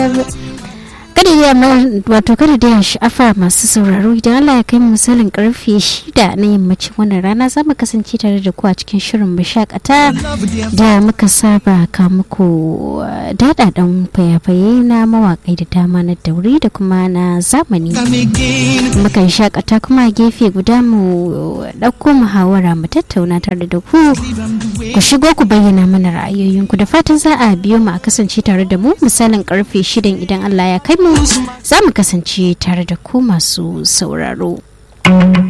kada da wato kada da sha'afa masu sauraro idan Allah ya kai mu misalin karfe shida na yammacin wannan rana za mu kasance tare da ku a cikin shirin mashakata da muka saba ka muku dadadan fayafaye na mawakai da dama na dauri da kuma na zamani mukan shakata kuma gefe guda mu ɗauko muhawara mu tattauna tare da ku ku shigo ku bayyana mana ra'ayoyinku da fatan za a biyo mu a kasance tare da mu misalin karfe shidan idan Allah ya kai mu za mu kasance tare da ku masu sauraro.